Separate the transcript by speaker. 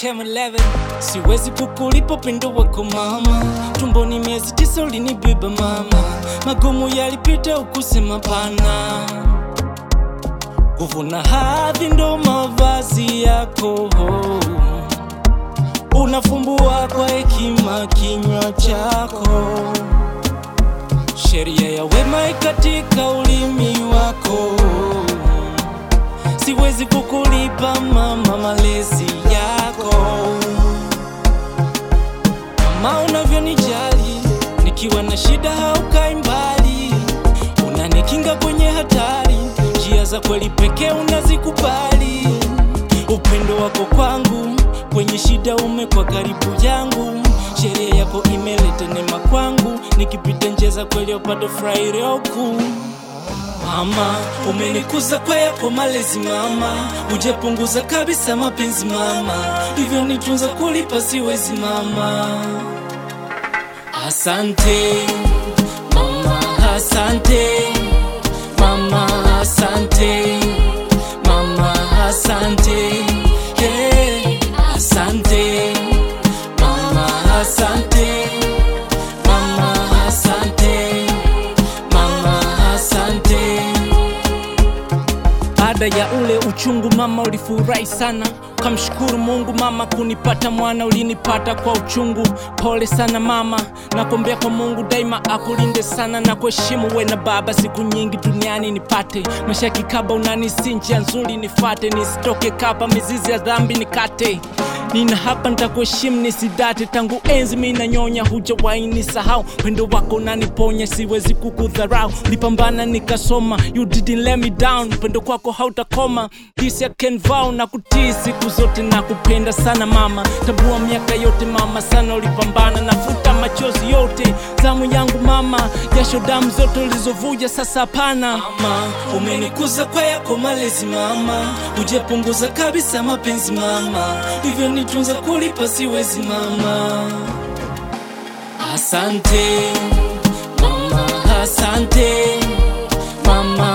Speaker 1: Chema 11 siwezi kukulipa pendo wako mama, tumboni miezi tisa ulinibeba mama, magumu yalipita ukusema pana, kuvuna hadhi ndo mavazi yako, unafumbua kwa hekima kinywa chako, sheria ya wema katika ulimi wako siwezi kukulipa mama malezi yako, mama unavyonijali, nikiwa na shida haukai mbali, unanikinga kwenye hatari, njia za kweli pekee unazikubali. Upendo wako kwangu kwenye shida umekuwa karibu yangu, sheria yako imeleta neema kwangu, nikipita njia za kweli upate furaha kuu Mama, umenikuza kwa yako malezi mama, hujapunguza kabisa mapenzi mama, hivyo nitunza kulipa siwezi mama. Asante mama, asante mama, asante mama, asante hey, asante mama, asante mama, asante mama, asante. Baada ya ule uchungu mama, ulifurahi sana, kamshukuru Mungu mama, kunipata mwana ulinipata kwa uchungu. Pole sana mama, nakuombea kwa Mungu daima akulinde sana na kuheshimu we na baba, siku nyingi duniani nipate maisha kikaba, unanisi njia nzuri nifate, nisitoke kaba, mizizi ya dhambi nikate nina hapa nitakuheshimu nisidate, tangu enzi mi nanyonya, hujawahi nisahau. Pendo wako unaniponya, siwezi kukudharau. Nipambana nikasoma, you didn't let me down. Pendo kwako hautakoma, this I can vow na kutii siku zote na kupenda sana mama. Tabua miaka yote mama, sana ulipambana, nafuta machozi yote, zamu yangu mama, jasho damu zote ulizovuja, sasa hapana. Mama, umenikuza kwa yako malezi mama, hujapunguza kabisa mapenzi mama, hivyo nitunza kulipa siwezi mama. Asante mama, asante mama,